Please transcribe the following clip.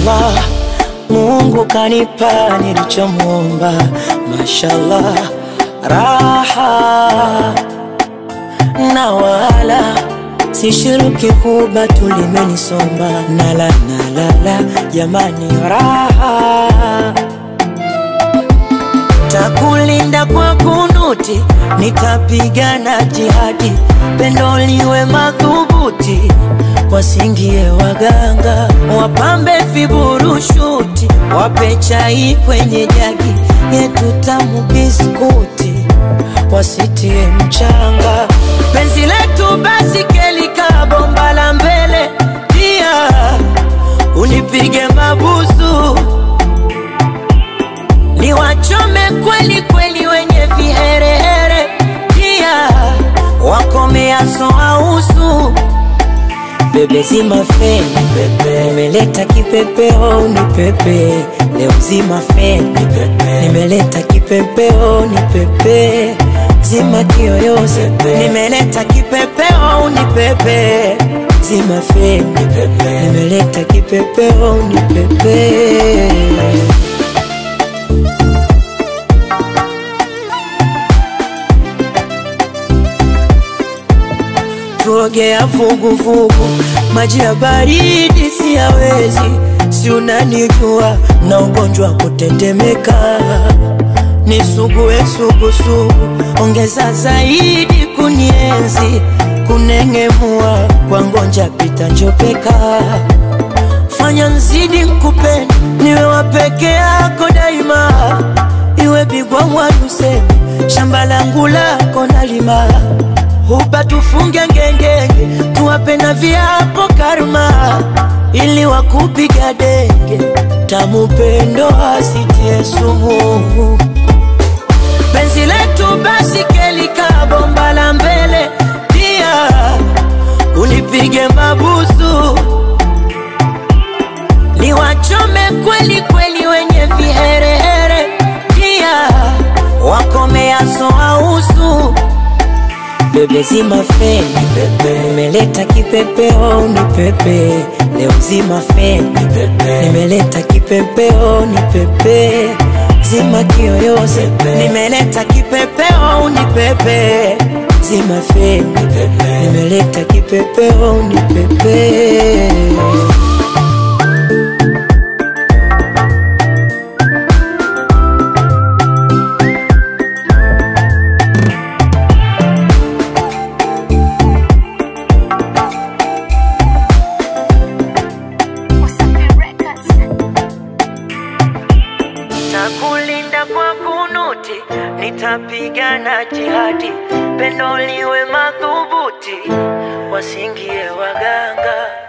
Mashallah, Mungu kanipa nilichomwomba. Mashallah, raha na wala sishiriki kuba tulimenisomba nala nalala jamani raha takulinda kwa kunuti nitapigana jihadi pendo liwe madhubuti wasingie waganga wapambe viburushuti wape chai kwenye jagi yetu tamu biskuti wasitie mchanga penzi letu basi kelika bomba la mbele pia unipige mabusu niwachome kweli kweli wenye viherehere pia wakomeaso ausu bebe zima feni pepe nimeleta kipepeo ni pepe leo zima feni pepe nimeleta kipepeo ni pepe zima kiyoyozi nimeleta kipepeo ni pepe zima feni pepe nimeleta kipepeo ni pepe tuogea vuguvugu, maji ya baridi siyawezi, si unanijua na ugonjwa wa kutetemeka, nisugue sugusugu, ongeza zaidi kunienzi, kunengemua kwa ngonja pita njopeka, fanya nzidi nkupende, niwe wa peke yako daima, iwe bigwa mwaduseme, shamba langu lako nalima hupa tufunge ngengenge, tuwape na viapo karma, ili wakupiga denge, tamu pendo asitie sumu. Penzi letu basi kelika bomba la mbele, pia unipige mabusu, niwachome kweli kweli wenye viherehere, pia wakomeaso ausu bebe zima feni pepe nimeleta kipepeo ni pepe leo zima feni pepe nimeleta kipepeo ni pepe zima kiyoyozi nimeleta kipepeo ni pepe zima feni pepe nimeleta kipepeo ni pepe Nitakulinda kwa kunuti, nitapigana jihadi, pendo liwe madhubuti, wasingie waganga.